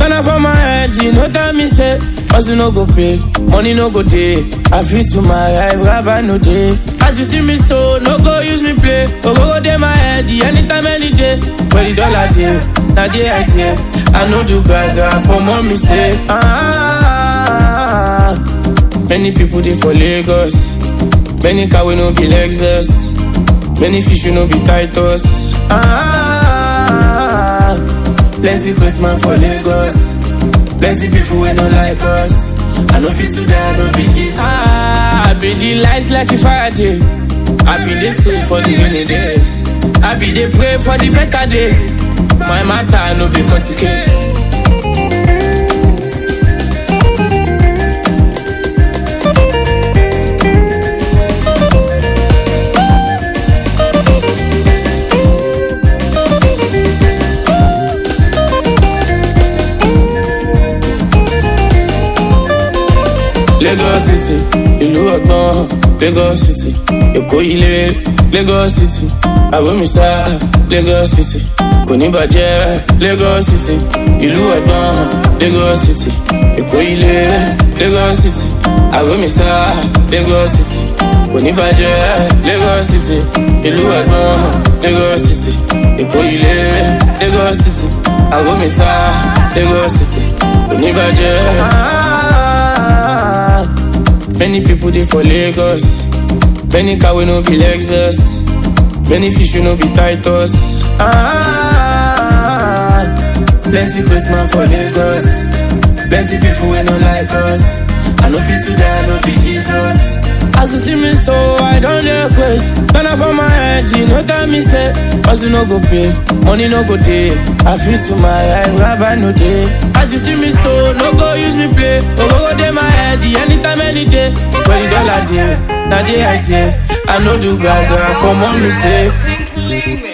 Ghana for my head, you know tell me say Hustle no go pay, money no go day I feel to my life, rabbi no day As you see me so, no go use me play Oh go go day my head, the anytime, any day Where the dollar day, now the idea I know do gaga for mommy say ah, Many people they for Lagos Many car we no be Lexus Many fish we no be Titus ah, Plenty Christmas for Lagos Plenty people we no like us I know fit to die, no be Jesus ah, I be the lights like a Friday I be the same for the rainy days I be the pray for the better days My matter no be cut case Lagos City, ìlú ọgbọ́n, Lagos City, Èkó ilé, Lagos City, Àbómísá, Lagos City, kò ní bàjẹ́, Lagos City, ìlú ọgbọ́n, Lagos City, Èkó ilé, Lagos City, Àbómísá, Lagos City, kò ní bàjẹ́, Lagos City, ìlú ọgbọ́n, Lagos City, Èkó ilé, Lagos City, Àbómísá, Lagos City, kò ní bàjẹ́. Many people they for Lagos. Many car we no be Lexus. Many fish we no be Titus. Ah, plenty Christmas for Lagos. Plenty people we no like us. I know fit to die, no be Jesus. As you see me so, I don't request. When I for my head, you know tell me say, Hustle no go pay, money no go day. I feel to my life, rabbi no day. As you see me so, no go use me play. Oh go go day my head, the anytime, any day. Where the dollar day, now the idea. I know do gaga for mommy say. Pink Limit.